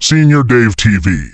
Senior Dave TV.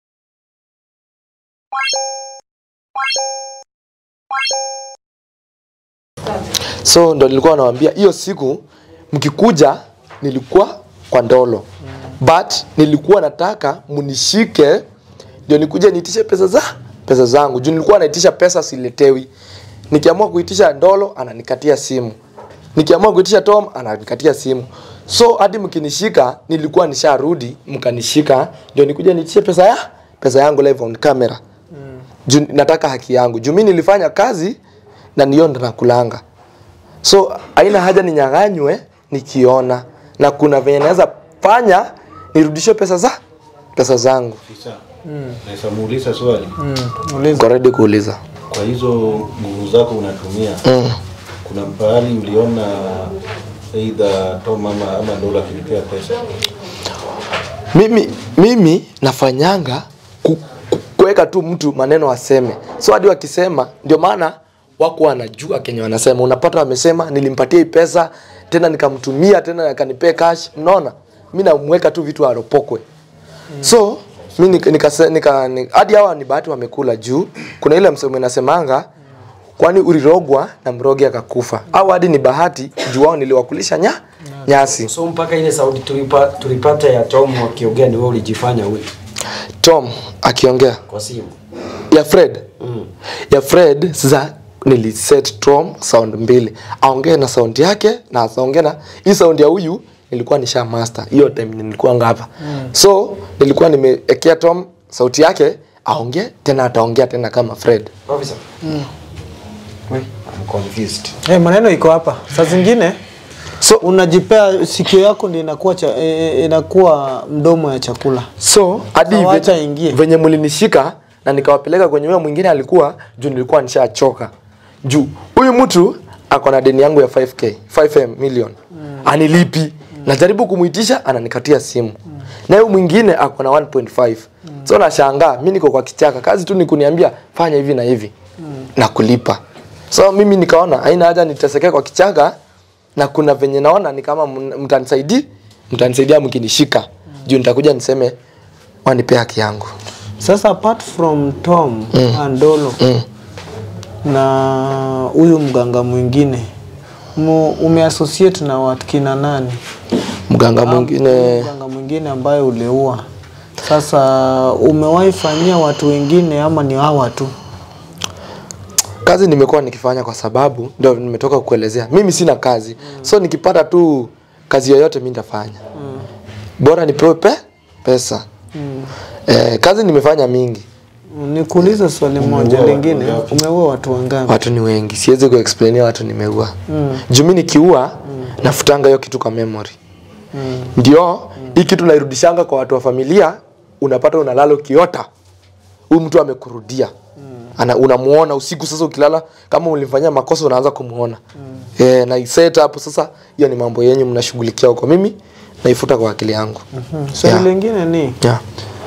so ndo nilikuwa nawaambia hiyo siku mkikuja nilikuwa kwa ndolo but nilikuwa nataka munishike ndio nikuje niitishe pesa za pesa zangu juu nilikuwa naitisha pesa siletewi nikiamua kuitisha ndolo ananikatia simu nikiamua kuitisha tom ananikatia simu so hadi mkinishika nilikuwa nisharudi mkanishika ndio nikuje niitishe pesa ya pesa yangu live on camera juu nataka haki yangu juu mi nilifanya kazi na niyo ndo nakulanga so haina haja ninyang'anywe nikiona na kuna venye naweza fanya nirudishe pesa za pesa zangu Isa, naweza muuliza swali Niko ready kuuliza kwa hizo nguvu zako unatumia mm. kuna pahali uliona eidha Tom ama, ama Dola akilipea pesa mimi mimi nafanyanga ku- ku- kuweka tu mtu maneno aseme so hadi wakisema ndio maana wako wanajua kenye wanasema unapata wamesema nilimpatia hii pesa tena nikamtumia tena akanipea cash mnaona mi namweka tu vitu aropokwe so mi nika, nika, nika, ni- hadi hawa ni bahati wamekula juu kuna ile msemo inasemanga kwani ulirogwa na mrogi akakufa au hadi ni bahati juu wao niliwakulisha nya nyasi so mpaka ile sauti tulipa, tulipata ya Tom wakiongea ni wewe ulijifanya huyu tom akiongea kwa simu ya fred mm. ya fred sasa niliset tom sound mbili aongee na sound yake na aongee na hii sound ya huyu nilikuwa nisha master hiyo time nilikuwa ngapa mm. so nilikuwa nimeekea tom sauti yake aongee tena ataongea tena kama fred officer Wait, I'm confused Hey, maneno iko hapa. Saa zingine so unajipea sikio yako ndio inakuwa cha, e, e, inakuwa mdomo ya chakula. so hadi Sawa, ve- acha ingie. venye mlinishika na nikawapeleka kwenye huyo mwingine alikuwa juu nilikuwa nishachoka juu huyu mtu ako na deni yangu ya 5k 5m million mm. anilipi mm. najaribu kumuitisha ananikatia simu mm. na huyu mwingine ako na 1.5 mm. so nashangaa mi niko kwa kichaka kazi tu ni kuniambia fanya hivi na hivi mm. na kulipa so mimi nikaona haina haja nitesekee kwa kichaka na kuna venye naona ni kama mn- mtanisaidi mtanisaidia mkinishika juu nitakuja niseme wanipe haki yangu Sasa apart from Tom mm. Andolo mm. na huyu mganga mwingine mu, umeassociate na watu kina nani? mganga mwingine Mganga mwingine ambaye uliua. Sasa umewahi fanyia watu wengine ama ni hawa tu? kazi nimekuwa nikifanya kwa sababu ndio nimetoka kukuelezea mimi sina kazi mm. so nikipata tu kazi yoyote mi nitafanya mm. bora nipewe pe pesa mm. eh, kazi nimefanya mingi Nikuulize swali moja watu lingine, wangapi? umeua watu wangapi? watu ni wengi siwezi kuexplainia watu nimeua mm. juu mi nikiua mm. nafutanga hiyo kitu kwa memory Mm. ndio hii kitu nairudishanga kwa watu wa familia unapata unalala ukiota huyu mtu amekurudia ana unamuona usiku sasa ukilala kama ulimfanyia makosa unaanza kumuona mm. e, na iset hapo sasa hiyo ni mambo yenyu mnashughulikia huko mimi naifuta kwa akili yangu Hmm. Swali Yeah. lingine ni yeah.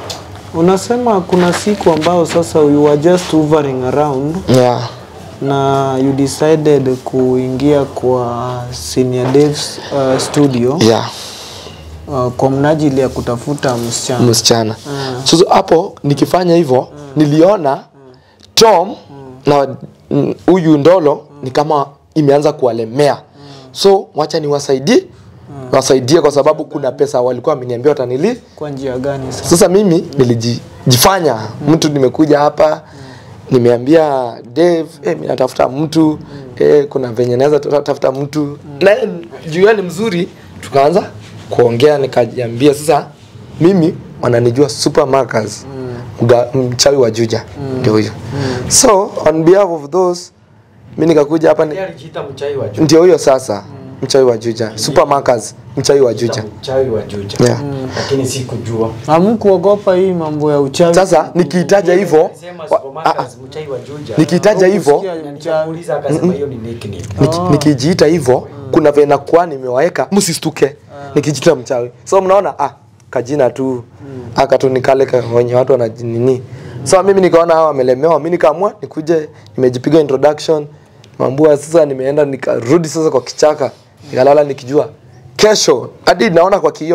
unasema kuna siku ambao sasa you were just hovering around Yeah. na you decided kuingia kwa Senior Dave's uh, studio Yeah. uh, kwa mnajili ya kutafuta msichana. msichana sasa hapo nikifanya hivyo niliona tom na mm, huyu ndolo ni kama imeanza kuwalemea so wacha niwasaidie wasaidie kwa sababu kuna pesa walikuwa wameniambia watanili Kwa njia gani sasa? sasa mimi nilijifanya mtu nimekuja hapa nimeambia Dave eh, mimi natafuta mtu eh, kuna venye naweza ta- tafuta mtu na juu yeye ni mzuri tukaanza kuongea nikajiambia sasa mimi wananijua supermarkers mga- mchawi wa Juja ndio huyo so on behalf of those mi nikakuja hapa ni- Yeye alijiita mchawi wa Juja ndio huyo sasa mchawi wa Juja supermarkers mchawi wa Juja mchawi wa Juja Yeah. lakini sikujua Hamkuogopa hii mambo ya uchawi? sasa nikiitaja hivyo Alisema wa- ah, ah. supermarkets mchawi wa Juja nikitaja hivyo Hukusikia Na mchawi. nikamuuliza akasema hiyo ni nickname Niki, nikijiita hivyo kuna vena kuwa nimewaweka msistuke nikijiita mchawi so mnaona ah kajina tu aka tu nikale ka- wenye watu wanajinini so mimi nikaona hawa wamelemewa mi nikaamua nikuje nimejipiga introduction mambua sasa nimeenda nikarudi sasa kwa kichaka nikalala nikijua kesho hadi naona kwa kioo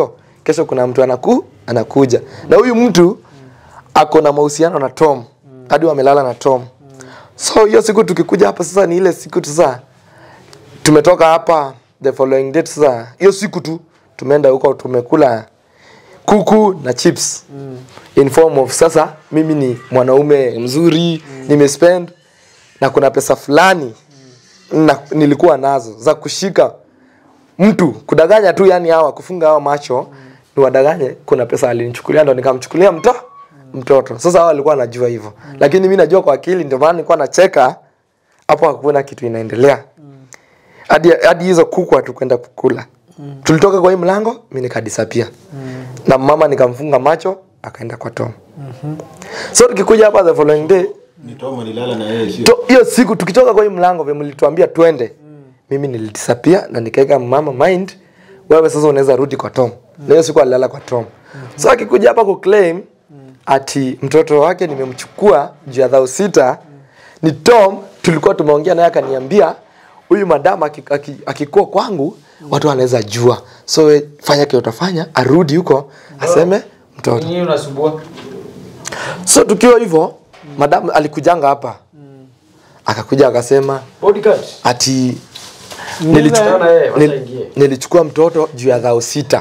kesho kuna mtu anaku anakuja na huyu mtu ako na mahusiano na Tom hadi wamelala na Tom so hiyo siku tukikuja hapa sasa ni ile siku tu sasa tumetoka hapa the following date sasa hiyo siku tu tumeenda huko tumekula kuku na chips mm. in form of sasa mimi ni mwanaume mzuri mm. nimespend na kuna pesa fulani mm. na, nilikuwa nazo za kushika mtu kudanganya tu yani hawa kufunga hawa macho mm. ni wadanganye kuna pesa alinichukulia ndo nikamchukulia mto mtoto sasa hawa walikuwa wanajua hivyo mm. lakini mi najua kwa akili ndio maana nilikuwa nacheka hapo hakuna kitu inaendelea hadi hadi hizo kuku hatukwenda kukula mm. tulitoka kwa hii mlango mi nikadisapia mm. na mama nikamfunga macho akaenda kwa tom mm-hmm. so tukikuja hapa the following day Ni Tom alilala na yeye sio? to- hiyo siku tukitoka kwa hii mlango vile mlituambia twende mm. mimi nilidisapia na nikaweka mama mind wewe sasa unaweza rudi kwa tom mm. na hiyo siku alilala kwa tom mm-hmm. so akikuja hapa kuclaim mm. ati mtoto wake nimemchukua juu ya dhao sita mm. ni tom tulikuwa tumeongea naye akaniambia huyu madama aki- aki- akikuwa kwangu watu wanaweza jua so we fanya kile utafanya arudi huko aseme mtoto Nini unasumbua? so tukiwa hivyo madam alikujanga hapa akakuja akasema Bodyguard. ati Nilichukua nilichukua, na yeye, wacha nil, ingie. nilichukua mtoto juu ya dhao sita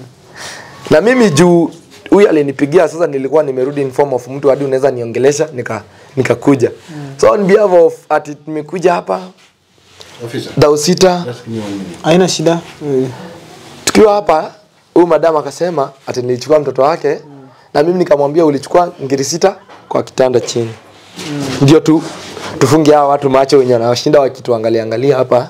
na mimi juu huyu alinipigia sasa nilikuwa nimerudi in form of mtu hadi unaweza niongelesha nika nikakuja so on behalf of ati nimekuja hapa Officer, dhao sita just give me one minute. haina shida Eh, tukiwa hapa huyu madam akasema ati nilichukua mtoto wake na mimi nikamwambia ulichukua ngiri sita kwa kitanda chini ndio tu tufunge hawa watu macho wenye wanashinda wakituangalia angalia hapa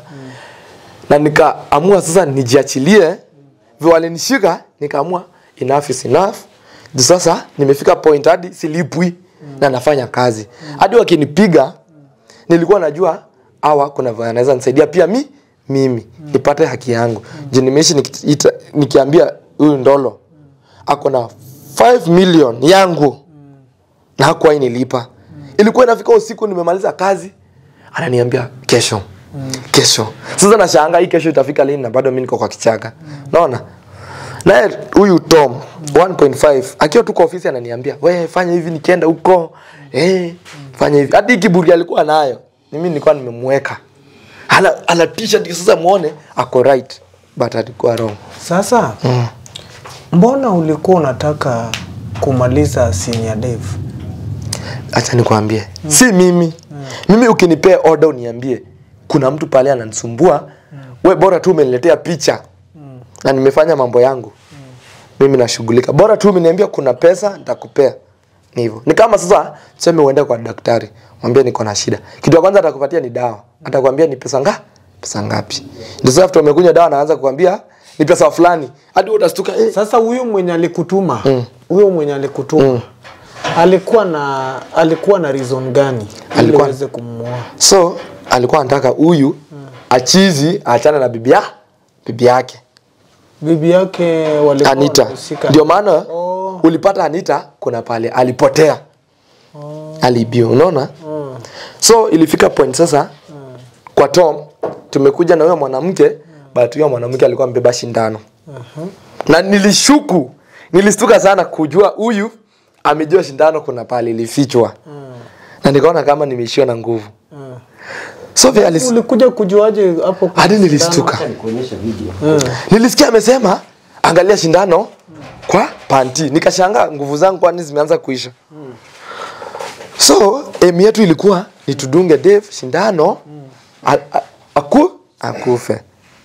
na nikaamua sasa nijiachilie vile walinishika nikaamua enough is enough Juu sasa nimefika point hadi silipwi na nafanya kazi hadi wakinipiga nilikuwa najua hawa kuna vile anaweza nisaidia pia mi mimi nipate haki yangu juu nimeishi nikiita- nikiambia huyu ndolo ako na 5 million yangu na hakuwahi nilipa ilikuwa inafika usiku nimemaliza kazi ananiambia kesho kesho sasa nashanga hii kesho itafika lini na bado mi niko kwa kichaka naona naye huyu tom 1.5 akiwa tu kwa ofisi ananiambia we fanya hivi nikienda huko eh, fanya hivi hadi hii kiburi alikuwa nayo mimi nilikuwa nimemweka ana, ana t-shirt sasa muone ako right but alikuwa wrong sasa mbona ulikuwa unataka kumaliza senior dev acha nikwambie si mimi mimi ukinipea order uniambie kuna mtu pale ananisumbua we bora tu umeniletea picha na nimefanya mambo yangu mimi nashughulika bora tu umeniambia kuna pesa nitakupea ni hivyo ni kama sasa tuseme uende kwa daktari mwambie niko na shida kitu ya kwanza atakupatia ni dawa atakwambia ni pesa nga pesa ngapi ndio sasa after umekunywa dawa anaanza kukwambia ni pesa fulani hadi wewe utastuka eh, sasa huyu mwenye alikutuma huyo mwenye alikutuma alikuwa na alikuwa na reason gani ili Alikuwa- uweze kumuoa so alikuwa anataka huyu achizi aachane na bibia bibi yake bibi yake walikuwa Anita. wanahusika. Ndio maana Oh. ulipata Anita kuna pale alipotea. Aliibiwa, unaona? Mm. So ilifika point sasa kwa Tom tumekuja na huyo mwanamke but huyo mwanamke alikuwa amebeba shindano. Na nilishuku, nilistuka sana kujua huyu amejua shindano kuna pale ilifichwa. Na nikaona kama nimeishiwa na nguvu. Mm. So vile alis... ulikuja kujuaje hapo kwa hadi sindano? nilistuka. Nikuonyesha video. nilisikia amesema angalia shindano kwa panti nikashangaa nguvu zangu kwani zimeanza kuisha so emi yetu ilikuwa ni tudunge Dave shindano a, a, aku akufe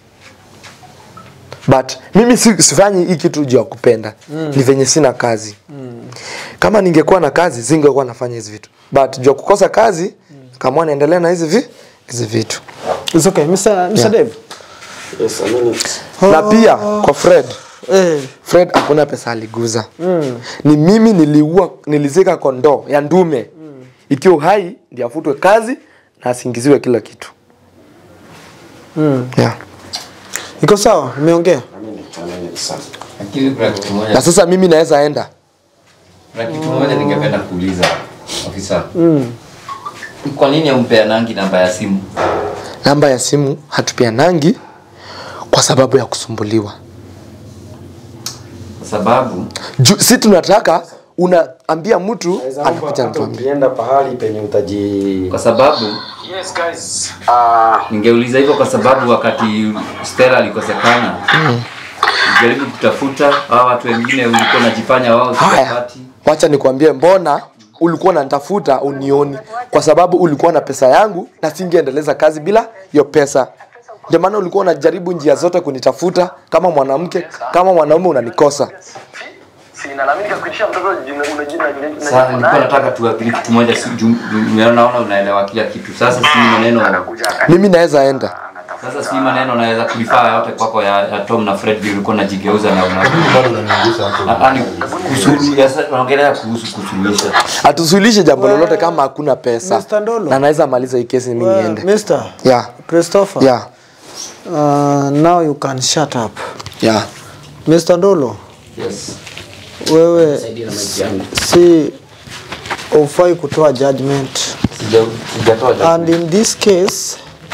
but mimi si, sifanyi hii kitu juu ya kupenda ni venye sina kazi kama ningekuwa na kazi singekuwa nafanya hizi vitu but juu ya kukosa kazi kama naendelea na hizi vi hizi vitu It's okay. Mr. Mr. Dave. Yes, a minute. na pia kwa Fred Eh. Fred hakuna pesa aliguza mm. ni mimi niliua nilizika kondoo ya ndume mm. ikiwa uhai ndio afutwe kazi na asingiziwe kila kitu Mm. yeah. Iko sawa? Umeongea? A minute, a minute, sir. Lakini kuna kitu na moja, sasa mimi naweza enda kuna kitu moja ningependa kuuliza ofisa. Mm. Kwa nini hampeanangi namba ya simu? namba ya simu hatupeanangi kwa sababu ya kusumbuliwa sababu Ju, si tunataka unaambia mtu Naweza anakuja hata anatuambia ukienda pahali penye utaji kwa sababu Yes, guys. Uh, ningeuliza hivyo kwa sababu wakati Stella alikosekana jaribu kutafuta hao watu wengine ulikuwa unajifanya wao haya sikapati wacha nikwambie mbona ulikuwa unanitafuta unioni kwa sababu ulikuwa na pesa yangu na singeendeleza kazi bila hiyo pesa ndio maana ulikuwa unajaribu njia zote kunitafuta kama mwanamke kama mwanaume unanikosa sinalalamika kuitisha mtoto jina- una jina- jina- sasa jina- nilikuwa nataka tuagiri kitu moja si jum- jum- naona unaelewa kila kitu sasa si maneno Anakuja akani- mimi naweza enda sasa si maneno naweza kulifaa yote kwako ya, ya Tom na Fred vile ulikuwa unajigeuza na una bado unaniingisha hapo yani kusuluhisha sasa tunaongelea kuhusu kusuluhisha hatusuluhishe jambo lolote kama hakuna pesa Mr. Ndolo. na naweza maliza hii kesi mimi Well, niende Mr. yeah Christopher. yeah Uh, now you can shut up. yeah Mr. Ndolo, yes wewe Saidia na maji yangu. si ufai kutoa judgment Sija- sijatoa and in this case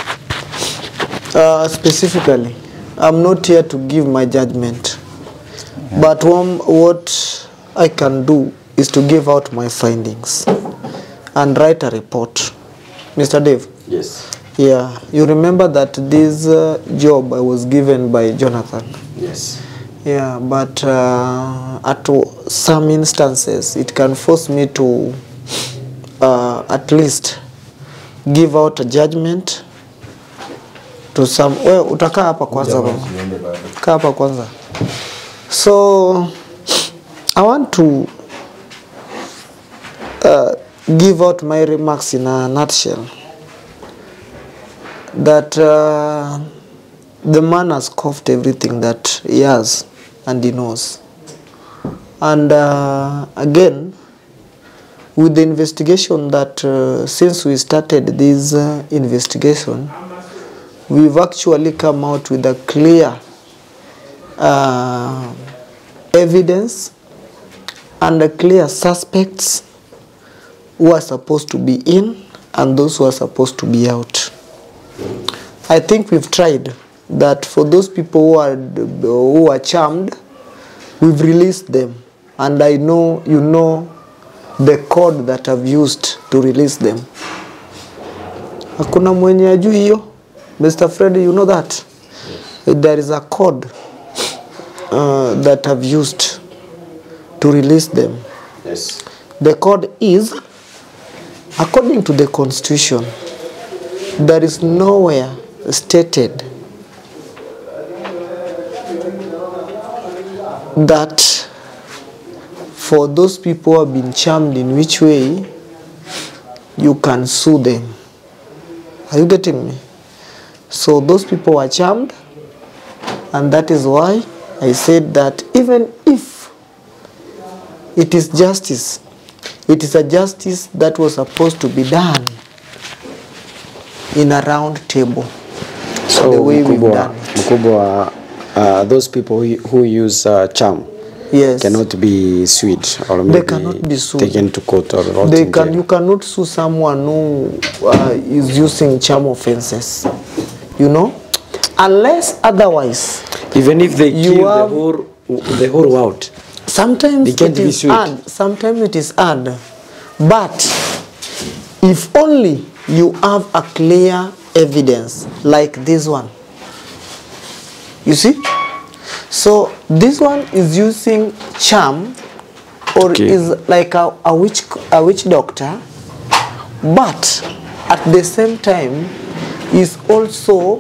uh, specifically i'm not here to give my judgment but one, what i can do is to give out my findings and write a report mr dave Yes. yeah you remember that this uh, job i was given by jonathan Yes. yeah but uh, at some instances it can force me to uh, at least give out a judgment to some we utakaa hapa kwanza baba Niende bado. kaa hapa kwanza so i want to uh, give out my remarks in a nutshell that uh, the man has coughed everything that he has and he knows and uh, again with the investigation that uh, since we started this uh, investigation we've actually come out with a clear uh, evidence and a clear suspects who are supposed to be in and those who are supposed to be out. I think we've tried that for those people who are who are charmed, we've released them, and I know you know the code that I've used to release them. Hakuna mwenye ajui hiyo. Mr. Fred, you know that there is a code uh, that I've used to release them. Yes. The code is, according to the constitution, there is nowhere stated that for those people who have been charmed in which way you can sue them. Are you getting me? So those people were charmed, and that is why I said that even if it is justice. It is a justice that was supposed to be done in a round table. So the way we've mkubwa, done it. mkubwa uh, those people who, who use uh, charm Yes. cannot be sued or They maybe cannot be sued. taken to court or rot They in can, jail. you cannot sue someone who uh, is using charm offenses. You know? Unless otherwise, Even if they You kill have- the whole the whole world. sometimes They can't it be is sued. hard. Sometimes it is hard. But if only you have a clear evidence like this one. You see? So this one is using charm or Okay. is like a, a witch a witch doctor but at the same time is also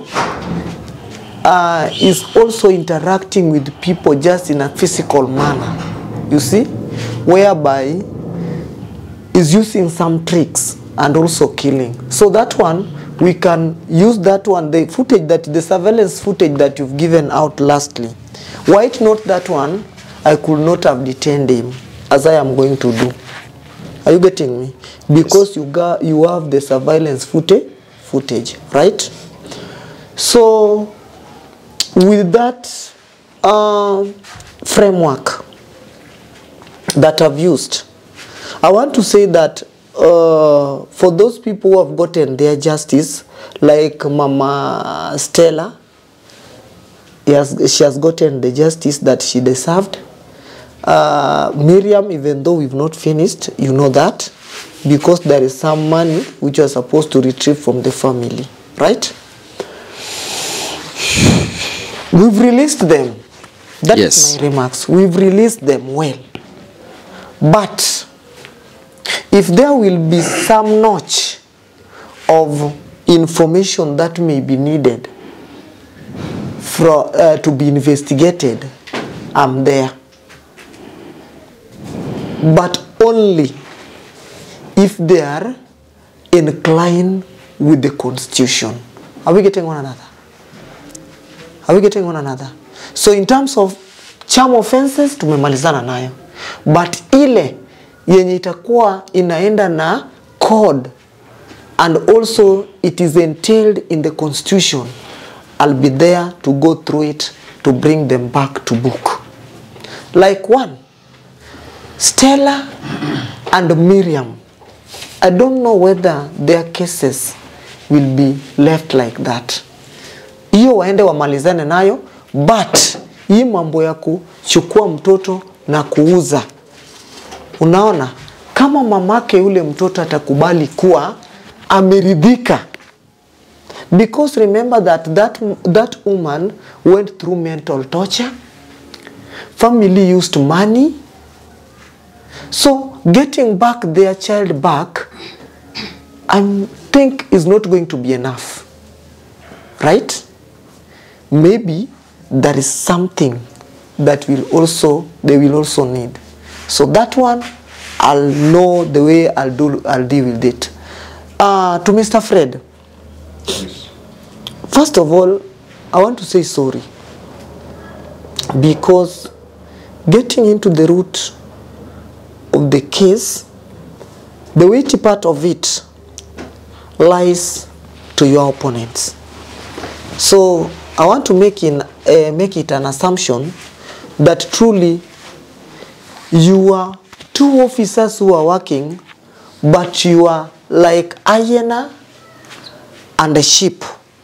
uh, is also interacting with people just in a physical manner you see whereby is using some tricks and also killing so that one we can use that one the footage that the surveillance footage that you've given out lastly why it not that one i could not have detained him as i am going to do are you getting me because you got you have the surveillance footage footage right so with that uh, framework that I've used, I want to say that uh, for those people who have gotten their justice, like Mama Stella, he has, she has gotten the justice that she deserved. uh, Miriam, even though we've not finished, you know that because there is some money which you are supposed to retrieve from the family, right? We've released them. That is Yes. my remarks. We've released them well. But if there will be some notch of information that may be needed for, uh, to be investigated, I'm there. But only if they are inclined with the constitution. Are we getting one another? Are we getting one another? So in terms of charm offenses tumemalizana nayo, but ile yenye itakuwa inaenda na code and also it is entailed in the constitution, I'll be there to go through it to bring them back to book. Like one, Stella and Miriam. I don't know whether their cases will be left like that. Hiyo waende wamalizane nayo, but hii mambo ya kuchukua mtoto na kuuza, unaona, kama mamake yule mtoto atakubali kuwa ameridhika because remember that that, that woman went through mental torture family used money So getting back their child back, I think is not going to be enough. Right? Maybe there is something that will also they will also need. So that one I'll know the way I'll do I'll deal with it. Uh, to Mr. Fred, first of all, I want to say sorry because getting into the root of the case, the weighty part of it lies to your opponents. So I want to make, in, uh, make it an assumption that truly you are two officers who are working, but you are like hyena and a sheep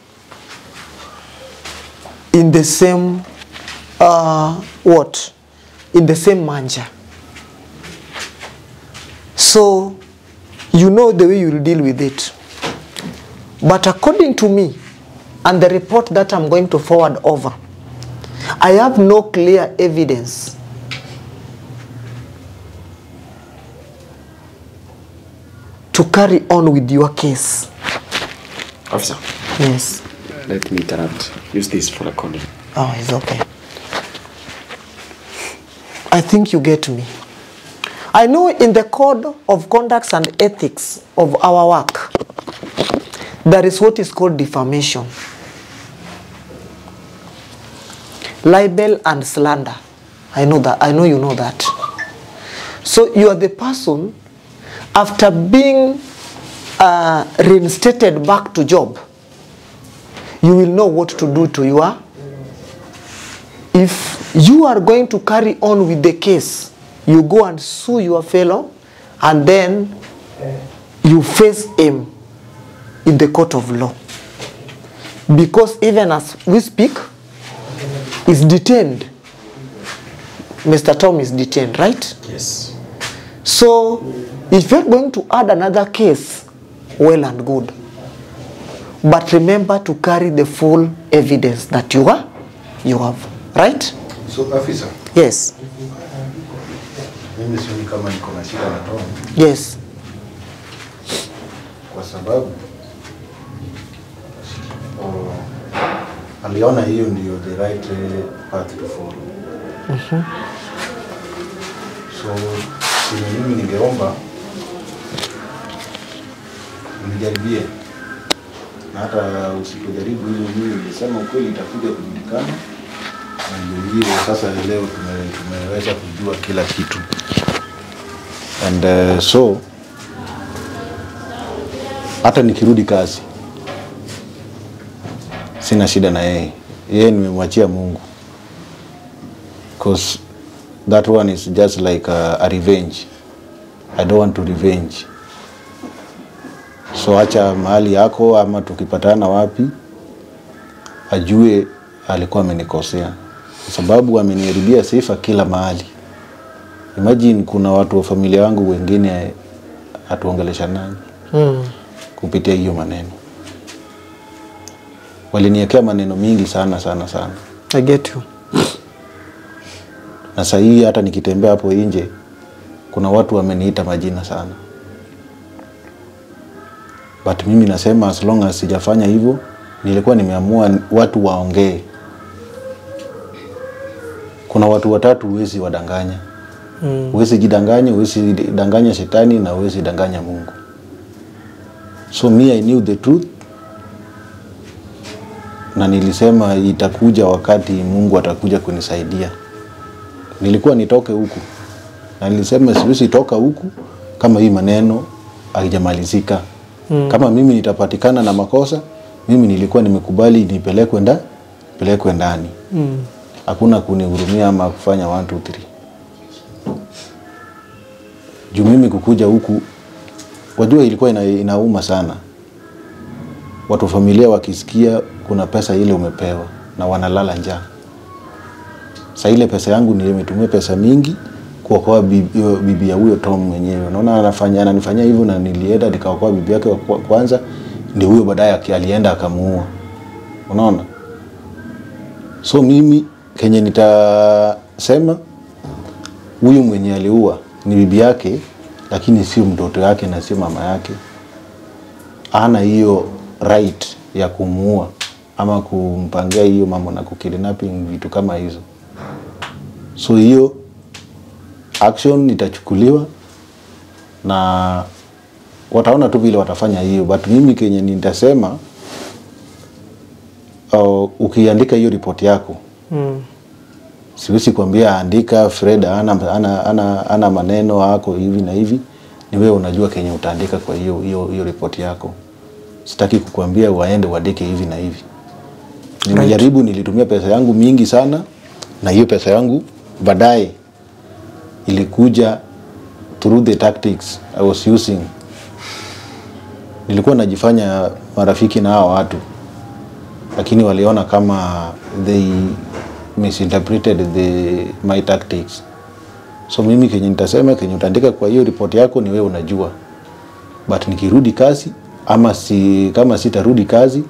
in the same, uh, what? In the same manger. So you know the way you will deal with it. But according to me, and the report that I'm going to forward over, I have no clear evidence to carry on with your case. Officer, Yes. let me interrupt. Use this for recording. Oh, it's okay. I think you get me. I know in the code of conducts and ethics of our work, there is what is called defamation, libel, and slander. I know that. I know you know that. So you are the person, after being uh, reinstated back to job, you will know what to do to your if you are going to carry on with the case, you go and sue your fellow and then you face him in the court of law. Because even as we speak, is detained. Mr. Tom is detained, right? Yes. So if you're going to add another case, well and good. But remember to carry the full evidence that you are you have. Right? So afisa, Yes. mimi sioni kama niko na shida na Tom Yes. kwa sababu oh, aliona hiyo ndio the right eh, path to follow. So chenye mimi ningeomba nijaribie, na hata usipojaribu hilo, mimi nilisema ukweli itakuja kujulikana, na ndio hiyo sasa leo tume, tumeweza kujua kila kitu and uh, so hata nikirudi kazi sina shida na yeye, yeye nimemwachia Mungu cause that one is just like a, a revenge. I don't want to revenge. So acha mahali yako, ama tukipatana wapi, ajue alikuwa amenikosea, kwa sababu ameniharibia sifa kila mahali. imagine kuna watu wa familia wangu wengine hatuongeleshanani Mm. kupitia hiyo maneno waliniekea maneno mingi sana sana sana I get you. na sahii hata nikitembea hapo nje kuna watu wameniita majina sana but mimi nasema as long as sijafanya hivyo nilikuwa nimeamua watu waongee kuna watu watatu huwezi wadanganya Mm. huwezi jidanganya huwezi danganya shetani na huwezi danganya mungu so me i knew the truth na nilisema itakuja wakati mungu atakuja kunisaidia nilikuwa nitoke huku na nilisema siwezi toka huku kama hii maneno haijamalizika mm. kama mimi nitapatikana na makosa mimi nilikuwa nimekubali nipelekwe nda pelekwe ndani Mm. hakuna kunihurumia ama kufanya 1 2 3 juu mimi kukuja huku wajua ilikuwa ina, inauma sana watu wa familia wakisikia kuna pesa ile umepewa na wanalala njaa sa ile pesa yangu nimetumia pesa mingi kuokoa bibi, hiyo bibi ya huyo Tom mwenyewe. Unaona anafanya ananifanyia hivyo, na nilienda nikaokoa bibi yake wa kwa- kwanza, ndio huyo baadaye aki- alienda akamuua. Unaona, so mimi kenye nitasema huyu mwenye aliua ni bibi yake, lakini sio mtoto yake na sio mama yake. Ana hiyo right ya kumuua ama kumpangia hiyo mambo na kukidnapping vitu kama hizo. So hiyo action itachukuliwa na wataona tu vile watafanya hiyo, but mimi kenye nitasema uh, ukiandika hiyo ripoti yako Mm. siwezi kuambia andika Fred ana, ana, ana, ana maneno ako hivi na hivi, ni wewe unajua kenye utaandika kwa hiyo hiyo hiyo ripoti yako. Sitaki kukuambia waende uandike hivi na hivi. Nimejaribu, nilitumia pesa yangu mingi sana, na hiyo pesa yangu baadaye ilikuja through the tactics I was using. Nilikuwa najifanya marafiki na hao watu lakini waliona kama they misinterpreted the, my tactics. So mimi kenye nitasema kenye utaandika kwa hiyo ripoti yako ni wewe unajua, but nikirudi kazi ama si, kama sitarudi kazi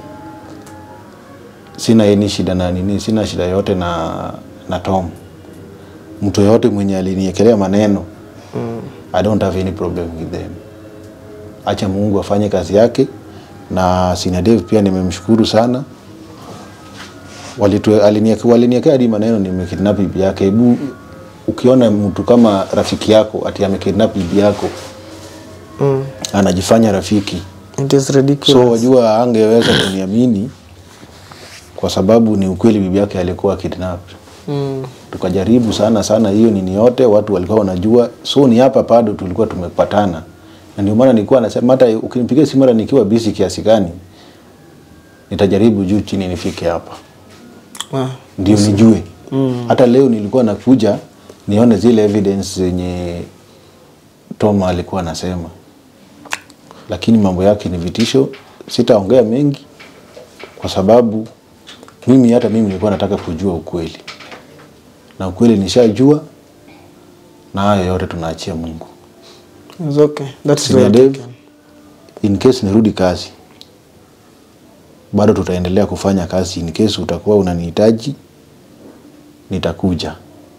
sina any shida na nini, sina shida yote na, na Tom. Mtu yoyote mwenye aliniekelea maneno mm. I don't have any problem with them. Acha Mungu afanye kazi yake, na Sina Dave pia nimemshukuru sana Walitu- alinieke- waliniekea hadi maneno nimekidnap bibi yake. Hebu ukiona mtu kama rafiki yako ati amekidnap bibi yako Mm. anajifanya rafiki, It is ridiculous. so wajua angeweza kuniamini kwa sababu ni ukweli, bibi yake alikuwa kidnapped. Mm. Tukajaribu sana sana hiyo nini yote, watu walikuwa wanajua, so ni hapa bado tulikuwa tumepatana, na ndio maana nilikuwa nasema hata ukinipigia simu hata nikiwa busy kiasi gani, nitajaribu juu chini nifike hapa Ah. ndio nijue hata leo nilikuwa nakuja nione zile evidence zenye Toma alikuwa anasema, lakini mambo yake ni vitisho. Sitaongea mengi kwa sababu mimi hata mimi nilikuwa nataka kujua ukweli, na ukweli nishajua, na hayo yote tunaachia Mungu. It's okay. That's Senior well Dave, taken. in case nirudi kazi, bado tutaendelea kufanya kazi. In case utakuwa unanihitaji, nitakuja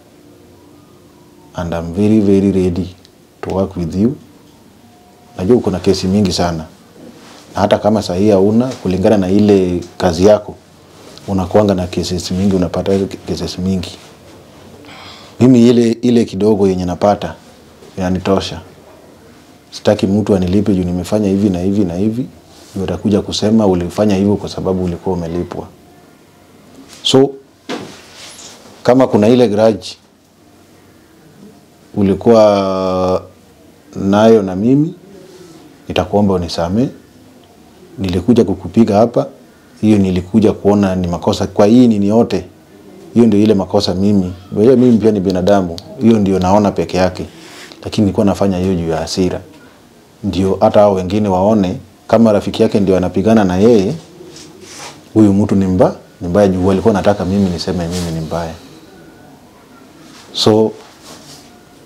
and I'm very very ready to work with you. Najua uko na kesi mingi sana, na hata kama sahii hauna, kulingana na ile kazi yako, unakuanga na cases mingi, unapata cases mingi. Mimi ile ile kidogo yenye napata inanitosha sitaki mtu anilipe juu nimefanya hivi na hivi na hivi, ndio utakuja kusema ulifanya hivyo kwa sababu ulikuwa umelipwa. So kama kuna ile grudge ulikuwa nayo na mimi, nitakuomba unisamee. Nilikuja kukupiga hapa, hiyo nilikuja kuona ni makosa kwa hii nini yote, hiyo ndio ile makosa mimi. Wewe mimi pia ni binadamu, hiyo ndio naona peke yake, lakini nilikuwa nafanya hiyo juu ya hasira ndio hata hao wengine waone kama rafiki yake ndio anapigana na yeye, huyu mtu ni mba ni mbaya, juu walikuwa nataka mimi niseme mimi ni mbaya. So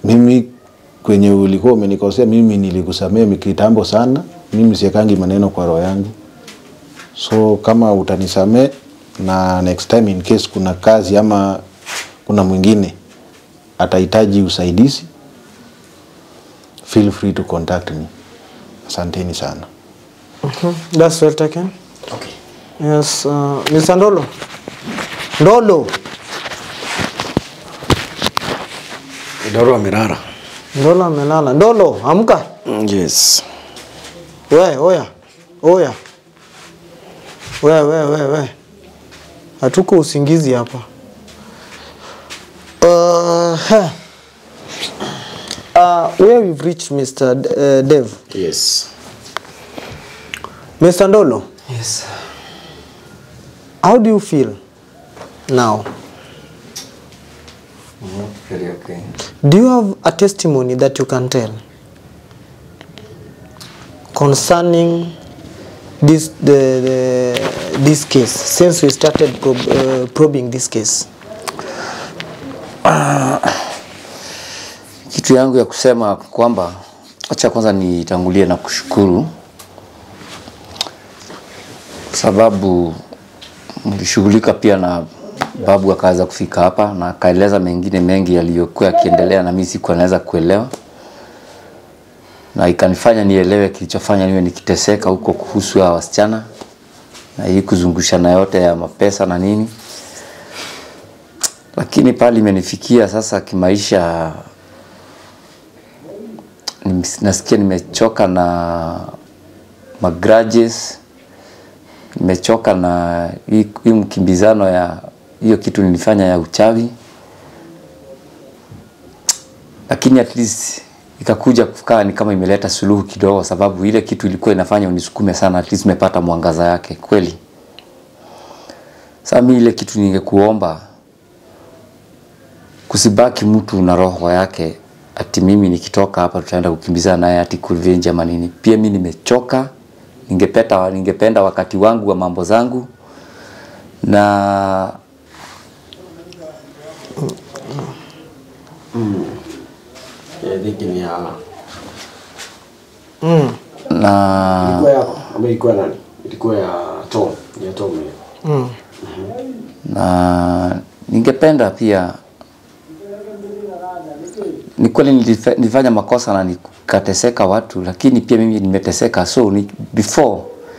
mimi kwenye ulikuwa umenikosea mimi nilikusamea kitambo sana mimi siekangi maneno kwa roho yangu so kama utanisamee na next time in case kuna kazi ama kuna mwingine atahitaji usaidizi feel free to contact me asanteni sana That's well taken. Okay. Yes, uh, Mr. Ndolo. Ndolo. Ndoro amelala. Ndolo amelala. Ndolo, amka. Mm, Yes. We, oya. Oya. We, we, we, we. Hatuko usingizi hapa. Uh, huh. uh, where we've reached Mr. D- uh, Dev. Yes. Mr. Ndolo, Yes. how do you feel now? Very okay. Do you have a testimony that you can tell concerning this the, the this case since we started prob, uh, probing this case? Kitu yangu ya kusema kwamba, acha kwanza nitangulie na kushukuru kwa sababu mlishughulika pia na babu akaweza kufika hapa na akaeleza mengine mengi yaliyokuwa yakiendelea na mimi sikuwa naweza kuelewa, na ikanifanya nielewe kilichofanya niwe nikiteseka huko kuhusu hawa wasichana na hii kuzungushana yote ya mapesa na nini, lakini pale imenifikia sasa kimaisha nim- nasikia nimechoka na magrudges, nimechoka na hii hii mkimbizano ya hiyo kitu nilifanya ya uchawi, lakini at least ikakuja kukaa ni kama imeleta suluhu kidogo, sababu ile kitu ilikuwa inafanya unisukume sana, at least nimepata mwangaza yake kweli. Sasa mimi ile kitu ningekuomba kusibaki mtu na roho yake ati mimi nikitoka hapa tutaenda kukimbizana naye ati kurevenge ama nini. Pia mimi nimechoka, ningependa ningependa wakati wangu wa mambo zangu na I think ni ya na ilikuwa yako ama ilikuwa nani? Ilikuwa ya Tom. Ni ya Tom hiyo. Mm. na ningependa pia ni kweli nilife- nilifanya makosa na nikateseka watu, lakini pia mimi nimeteseka, so ni, before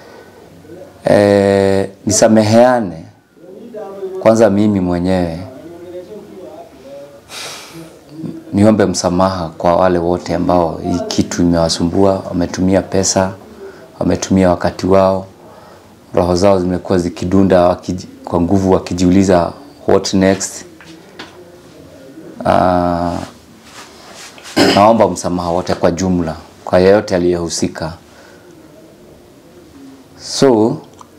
eh, nisameheane kwanza mimi mwenyewe niombe msamaha kwa wale wote ambao hii kitu imewasumbua, wametumia pesa, wametumia wakati wao, roho zao zimekuwa zikidunda wakiji, kwa nguvu wakijiuliza what next. Uh, naomba msamaha wote kwa jumla, kwa yeyote aliyehusika. So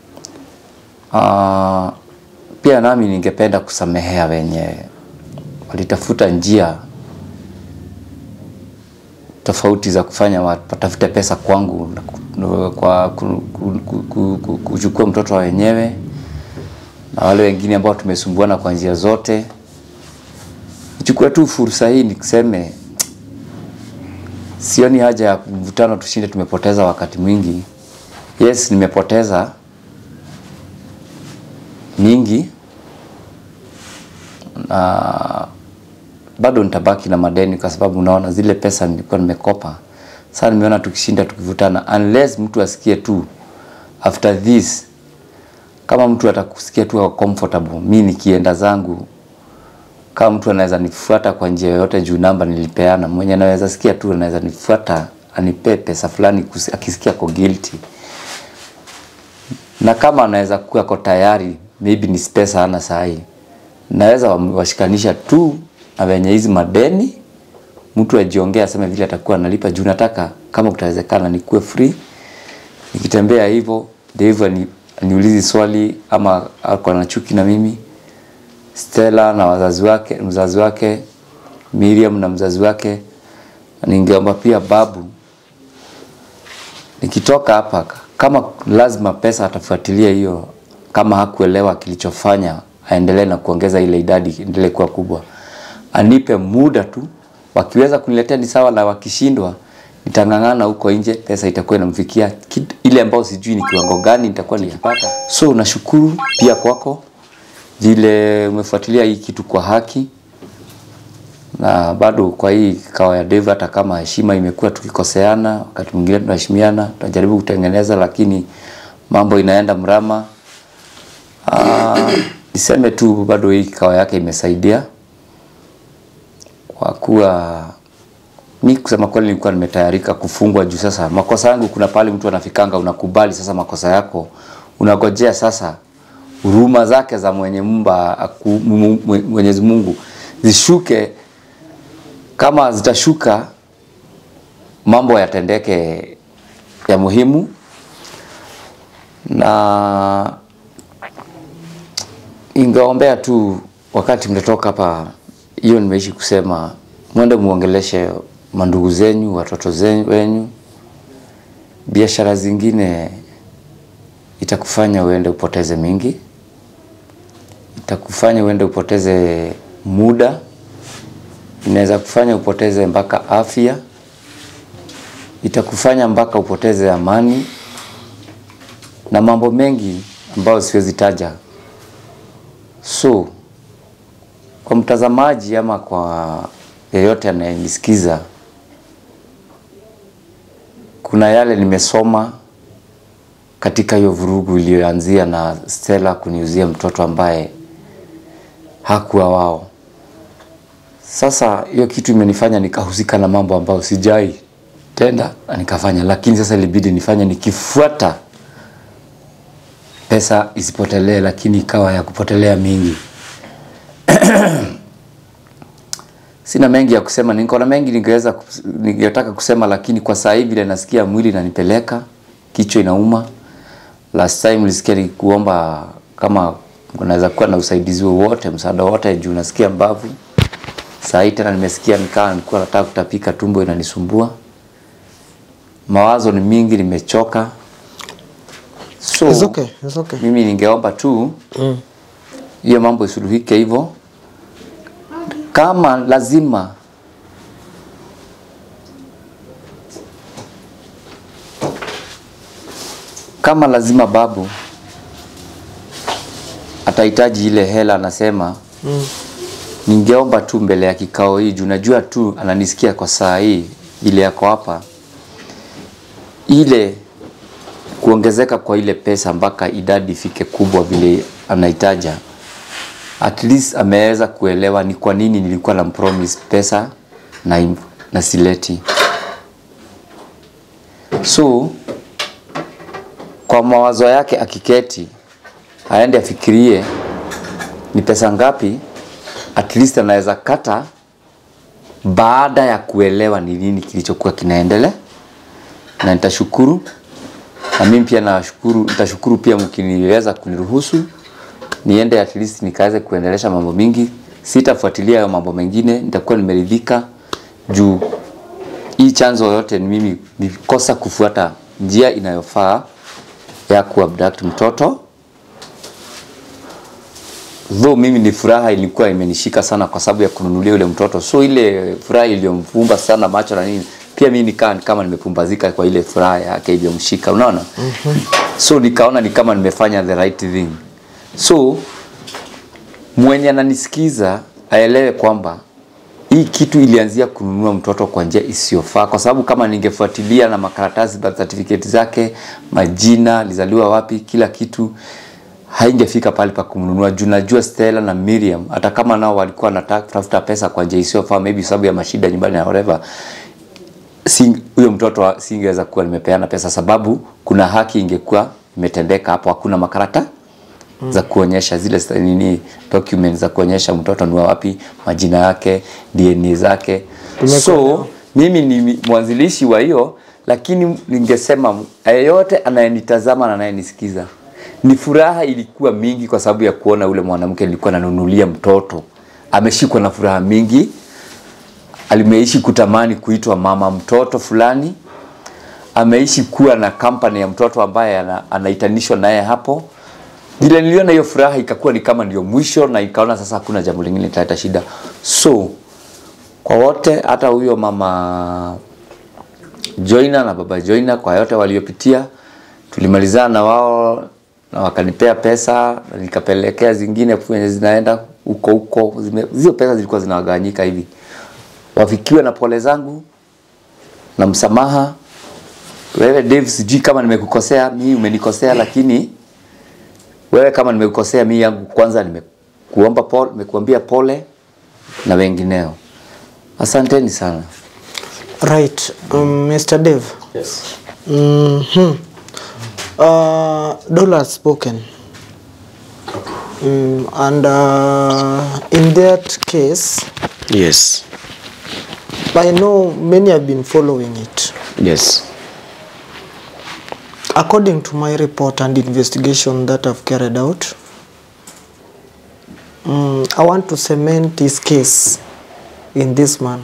uh, pia nami ningependa kusamehea wenye walitafuta njia tofauti za kufanya watafute pesa kwangu na ku- na kwa ku- ku- ku- ku- ku- kuchukua mtoto wa wenyewe na wale wengine ambao tumesumbuana kwa njia zote. Nichukue tu fursa hii nikiseme sioni haja ya mvutano, tushinde tumepoteza wakati mwingi. Yes, nimepoteza mingi na bado nitabaki na madeni kwa sababu unaona zile pesa nilikuwa nimekopa. Sasa nimeona tukishinda tukivutana, unless mtu asikie tu after this, kama mtu atakusikia tu ako comfortable, mi nikienda zangu, kama mtu anaweza nifuata kwa njia yoyote, juu namba nilipeana, mwenye anaweza sikia tu anaweza nifuata anipe pesa fulani kusi- akisikia ko guilty na kama anaweza kuwa ako tayari, maybe ni pesa hana sahi, naweza wam- washikanisha tu na wenye hizi madeni, mtu ajiongea aseme vile atakuwa analipa, juu nataka kama kutawezekana nikuwe free, nikitembea hivyo Dave ani, aniulizi swali ama ako na chuki na mimi, Stella na wazazi wake, mzazi wake Miriam na mzazi wake, ningeomba pia babu nikitoka hapa kama lazima pesa atafuatilia hiyo, kama hakuelewa kilichofanya aendelee na kuongeza ile idadi endelee kuwa kubwa, anipe muda tu wakiweza kuniletea ni sawa, na wakishindwa nitang'ang'ana huko nje, pesa itakuwa inamfikia kit- ile ambayo sijui ni kiwango gani nitakuwa nikipata. So nashukuru pia kwako vile umefuatilia hii kitu kwa haki na bado kwa hii kawa ya Dave, hata kama heshima imekuwa tukikoseana, wakati mwingine tunaheshimiana, tunajaribu kutengeneza, lakini mambo inaenda mrama. Ah, niseme tu bado hii kawa yake imesaidia kwa kuwa mi kusema kweli nilikuwa nimetayarika kufungwa juu sasa makosa yangu kuna pale mtu anafikanga unakubali sasa makosa yako unagojea sasa huruma zake za mwenye mumba aku, mu- mu- Mwenyezi Mungu zishuke kama zitashuka mambo yatendeke ya muhimu na ingeombea tu wakati mtatoka hapa, hiyo nimeishi kusema, mwende muongeleshe mandugu zenyu, watoto zenyu, wenyu. Biashara zingine itakufanya uende upoteze mingi, itakufanya uende upoteze muda, inaweza kufanya upoteze mpaka afya, itakufanya mpaka upoteze amani na mambo mengi ambayo siwezi taja. So kwa mtazamaji ama kwa yeyote anayenisikiza, kuna yale nimesoma katika hiyo vurugu iliyoanzia na Stella kuniuzia mtoto ambaye hakuwa wao. Sasa hiyo kitu imenifanya nikahusika na mambo ambayo sijai tenda na nikafanya, lakini sasa ilibidi nifanye nikifuata pesa isipotelee, lakini ikawa ya kupotelea mingi. Sina mengi ya kusema, niko na mengi ningeweza kus- ningetaka kusema, lakini kwa saa hii vile nasikia mwili inanipeleka, kichwa inauma. Last time nilisikia nikuomba kama unaweza kuwa na usaidizi wowote, msaada wote, juu nasikia mbavu. Saa hii tena nimesikia nikawa nilikuwa nataka kutapika, tumbo inanisumbua, mawazo ni mingi, nimechoka. So, It's okay, it's okay. mimi ningeomba tu hiyo mambo isuluhike hivyo. Kama lazima kama lazima babu atahitaji ile hela, anasema ningeomba tu mbele ya kikao hii, juu najua tu ananisikia kwa saa hii vile yako hapa, ile kuongezeka kwa ile pesa mpaka idadi ifike kubwa vile anahitaja, at least ameweza kuelewa ni kwa nini nilikuwa na promise pesa na, im- na sileti. So kwa mawazo yake akiketi, aende afikirie ni pesa ngapi, at least anaweza kata baada ya kuelewa ni nini kilichokuwa kinaendelea, na nitashukuru na mimi pia nashukuru, nitashukuru pia mkiniweza kuniruhusu niende at least nikaweze kuendelesha mambo mingi. Sitafuatilia hayo mambo mengine, nitakuwa nimeridhika juu hii chanzo yote ni mimi nilikosa kufuata njia inayofaa ya kuabduct mtoto. Though mimi ni furaha ilikuwa imenishika sana kwa sababu ya kununulia yule mtoto, so ile furaha iliyomfumba sana macho na nini, pia mimi nikaa ni kama nimepumbazika kwa ile furaha yake iliyomshika, unaona so nikaona ni kama nimefanya the right thing. So mwenye ananisikiza aelewe kwamba hii kitu ilianzia kununua mtoto kwa njia isiyofaa, kwa sababu kama ningefuatilia na makaratasi birth certificate zake, majina, alizaliwa wapi, kila kitu haingefika pale pa kumnunua juu najua Stella na Miriam hata kama nao walikuwa wanataka kutafuta pesa kwa njia isiyofaa, maybe sababu ya mashida nyumbani na whatever, si huyo mtoto wa- singeweza kuwa nimepeana pesa, sababu kuna haki ingekuwa imetendeka hapo, hakuna makarata za kuonyesha zile sta- nini documents za kuonyesha mtoto ni wa wapi, majina yake, DNA zake. So mimi ni mi- mwanzilishi wa hiyo, lakini ningesema yeyote anayenitazama na anayenisikiza, ni furaha ilikuwa mingi kwa sababu ya kuona ule mwanamke nilikuwa nanunulia mtoto ameshikwa na furaha mingi, alimeishi kutamani kuitwa mama mtoto fulani, ameishi kuwa na kampani ya mtoto ambaye ana, anaitanishwa naye hapo. Vile niliona hiyo furaha ikakuwa ni kama ndio mwisho, na ikaona sasa hakuna jambo lingine litaleta shida. So kwa wote, hata huyo mama Joina na baba Joina, kwa yote waliopitia, tulimalizana na wao na wakanipea pesa na nikapelekea zingine kwenye zinaenda huko huko. Zime- Hizo pesa zilikuwa zinawagawanyika hivi, wafikiwe na pole zangu na msamaha. Wewe Dave, sijui kama nimekukosea, mimi umenikosea, lakini wewe kama nimekukosea, mimi yangu kwanza nimekuomba pole, nimekuambia pole na wengineo. Asanteni sana. Right, um, Mr. Dave. Yes. Mm-hmm. Uh, Dollar has spoken. Mm, and uh, in that case, Yes. I know many have been following it. Yes. According to my report and investigation that I've carried out, mm, I want to cement this case in this manner.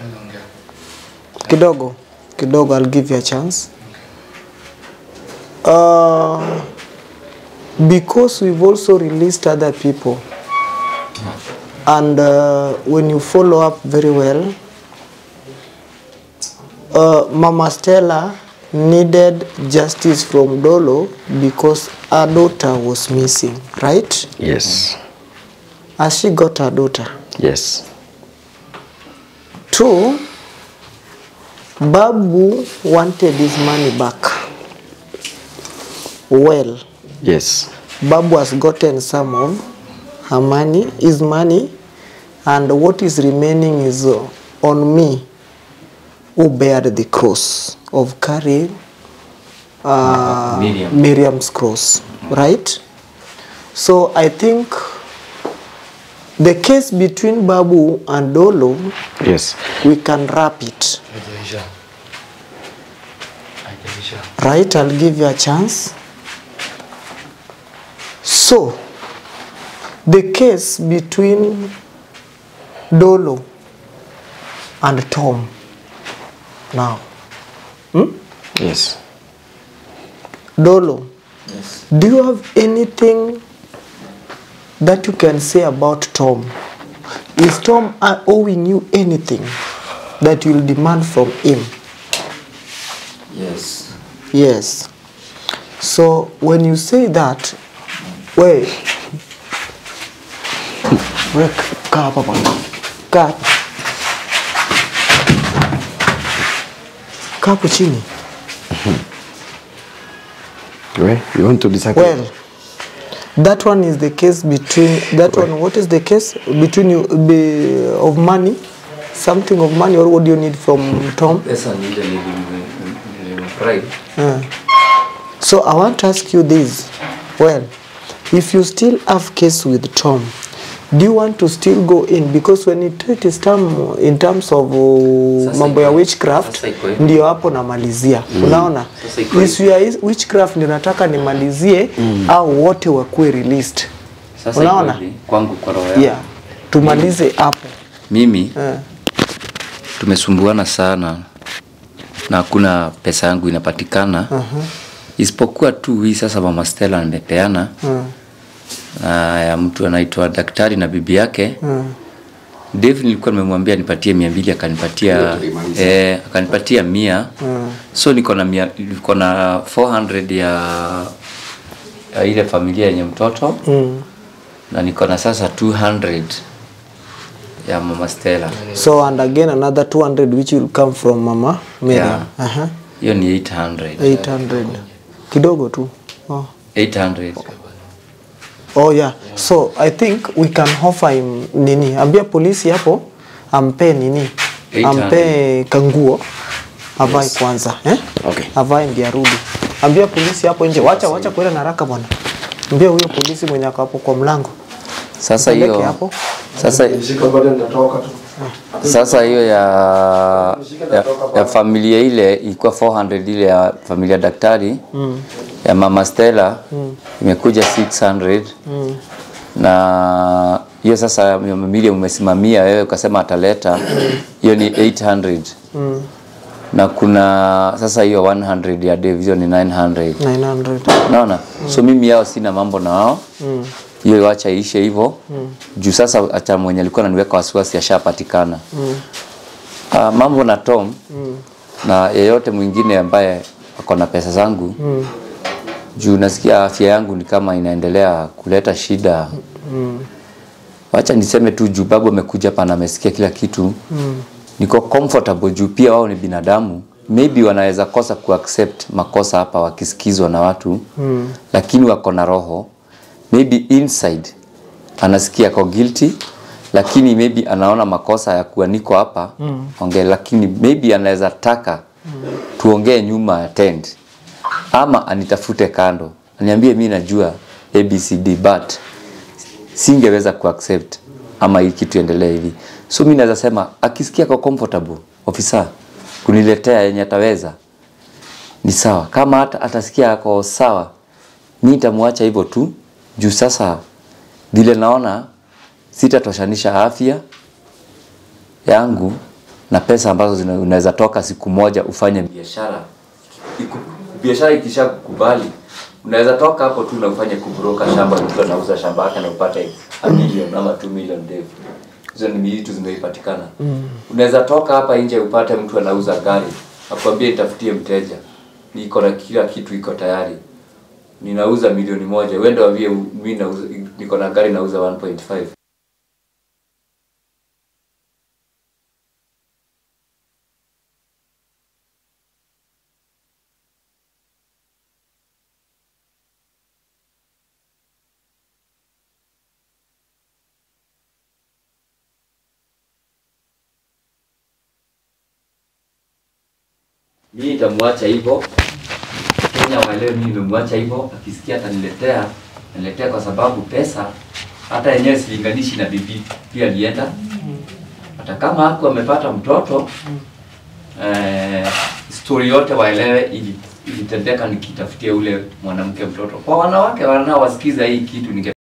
Kidogo, kidogo, I'll give you a chance. Uh, because we've also released other people, and uh, when you follow up very well, uh, Mama Stella needed justice from Dolo because her daughter was missing, right? Yes. Has she got her daughter? Yes. Two, Babu wanted his money back. Well, Yes. Babu has gotten some of her money, his money, and what is remaining is uh, on me, who bear the cross of carrying uh, Miriam. Miriam's cross, right? So I think the case between Babu and Dolo, Yes. we can wrap it. Right, I'll give you a chance. So, the case between Dolo and Tom now. Yes. Dolo, do you have anything that you can say about Tom? Is Tom uh, owing you anything that you'll demand from him? Yes. Yes. So when you say that, we we kaa hapa bwana. Kaa hapa. Kaa hapo chini. Where? You want to disagree? Well, that one is the case between that one. What is the case between you be, of money, something of money, or what do you need from Tom? Pesa ni ile nilimfurahi. Uh, so I want to ask you this. Well, if you still have case with Tom, do you want to still go in because when you treat his term in terms of uh, Sasa mambo ya iko- witchcraft sasa iko hivi. ndio hapo namalizia unaona Sasa iko issue ya is- witchcraft ndio nataka nimalizie au wote wakuwe released Sasa unaona iko hivi, kwangu kwa roho yangu. yeah tumalize hapo Mimi eh. tumesumbuana sana na hakuna pesa yangu inapatikana uh-huh. isipokuwa tu hii sasa mama Stella amepeana Mm. na ya mtu anaitwa daktari na bibi yake Mm. Dave nilikuwa nimemwambia nipatie mia mbili akanipatia eh, akanipatia mia Mm. so niko na mia, niko na 400 ya, ya ile familia yenye mtoto Mm. na niko na sasa 200 ya mama Stella so and again another 200 which will come from mama Miriam Yeah. uh-huh. hiyo ni 800 800 kidogo tu oh. 800 oh yeah so i think we can offer him nini ambia polisi hapo ampe nini 800. ampe kanguo avae kwanza eh? Okay. avae ndiye arudi ambia polisi hapo nje wacha wacha kwenda na haraka bwana ambia huyo polisi mwenye ako hapo kwa mlango sasa Mpeleke hiyo hapo. sasa sasa hiyo ya, ya, ya familia ile ilikuwa 400 ile ya familia ya daktari mm. ya mama Stella mm. imekuja 600 mm. na hiyo sasa milioni umesimamia wewe ukasema ataleta hiyo ni 800 mm. na kuna sasa hiyo 100 ya Dave hiyo ni 900 900 naona so mimi yao sina mambo na wao hiyo mm. wacha ishe hivyo mm. juu sasa hata mwenye alikuwa ananiweka wasiwasi ashapatikana mm. Uh, mambo na Tom mm. na yeyote mwingine ambaye ako na pesa zangu mm. juu nasikia afya yangu ni kama inaendelea kuleta shida mm. wacha niseme tu juu babu amekuja hapa na amesikia kila kitu mm. niko comfortable juu pia wao ni binadamu maybe wanaweza kosa kuaccept makosa hapa wakisikizwa na watu mm. lakini wako na roho maybe inside anasikia ako guilty lakini maybe anaona makosa ya kuwa niko hapa mm. ongee lakini maybe anaweza taka mm. tuongee nyuma ya tent ama anitafute kando aniambie mi najua abcd but singeweza kuaccept ama hii kitu endelee hivi so mi naweza sema akisikia kwa comfortable ofisa kuniletea yenye ataweza ni sawa kama hata atasikia ako sawa mi nitamwacha hivyo tu juu sasa vile naona sitatoshanisha afya yangu na pesa ambazo zina- unaweza toka siku moja ufanye biashara Iku- biashara ikisha kukubali unaweza toka hapo tu na ufanye kubroka shamba mtu anauza shamba yake na upate a million ama 2 million dev hizo ni vitu zimeipatikana mm. unaweza toka hapa nje upate mtu anauza gari akwambie nitafutie mteja niko na kila kitu iko tayari ninauza milioni moja uende wambie mi nauza niko na gari nauza 1.5 mimi nitamwacha hivyo Kenya waelewe mimi nimemwacha hivyo akisikia ataniletea aniletea kwa sababu pesa hata yenyewe silinganishi na bibi pia alienda hata kama haku amepata mtoto eh, story yote waelewe ili ilitendeka nikitafutia ule mwanamke mtoto kwa wanawake wanaowasikiza hii kitu ninge